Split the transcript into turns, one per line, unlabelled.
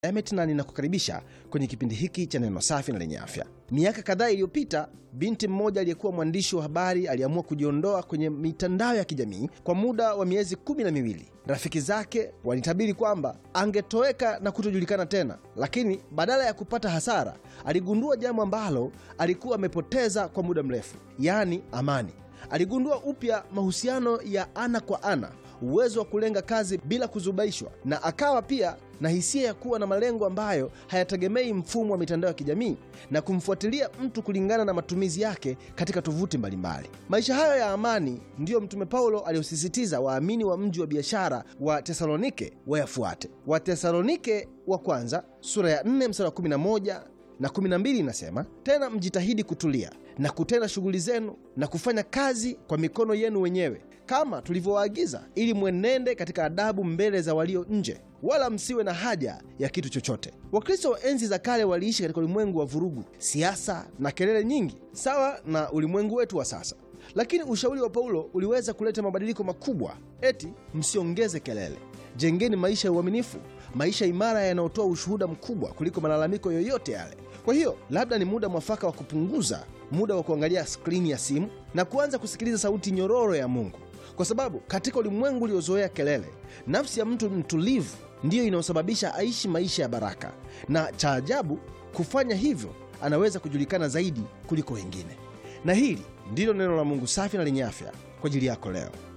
Emet na ninakukaribisha kwenye kipindi hiki cha neno safi na lenye afya. Miaka kadhaa iliyopita, binti mmoja aliyekuwa mwandishi wa habari aliamua kujiondoa kwenye mitandao ya kijamii kwa muda wa miezi kumi na miwili. Rafiki zake walitabiri kwamba angetoweka na kutojulikana tena, lakini badala ya kupata hasara, aligundua jambo ambalo alikuwa amepoteza kwa muda mrefu, yaani amani. Aligundua upya mahusiano ya ana kwa ana, uwezo wa kulenga kazi bila kuzubaishwa, na akawa pia na hisia ya kuwa na malengo ambayo hayategemei mfumo wa mitandao ya kijamii na kumfuatilia mtu kulingana na matumizi yake katika tovuti mbalimbali. Maisha hayo ya amani ndiyo Mtume Paulo aliyosisitiza waamini wa mji wa biashara wa Tesalonike wayafuate. Watesalonike wa kwanza sura ya 4 mstari wa 11 na 12 inasema, tena mjitahidi kutulia na kutenda shughuli zenu na kufanya kazi kwa mikono yenu wenyewe kama tulivyowaagiza, ili mwenende katika adabu mbele za walio nje, wala msiwe na haja ya kitu chochote. Wakristo wa enzi za kale waliishi katika ulimwengu wa vurugu, siasa na kelele nyingi, sawa na ulimwengu wetu wa sasa. Lakini ushauri wa Paulo uliweza kuleta mabadiliko makubwa. Eti msiongeze kelele, jengeni maisha ya uaminifu, maisha imara yanayotoa ushuhuda mkubwa kuliko malalamiko yoyote yale. Kwa hiyo labda ni muda mwafaka wa kupunguza muda wa kuangalia skrini ya simu na kuanza kusikiliza sauti nyororo ya Mungu, kwa sababu katika ulimwengu uliozoea kelele, nafsi ya mtu mtulivu ndiyo inayosababisha aishi maisha ya baraka, na cha ajabu, kufanya hivyo anaweza kujulikana zaidi kuliko wengine. Na hili ndilo neno la Mungu safi na lenye afya kwa ajili yako leo.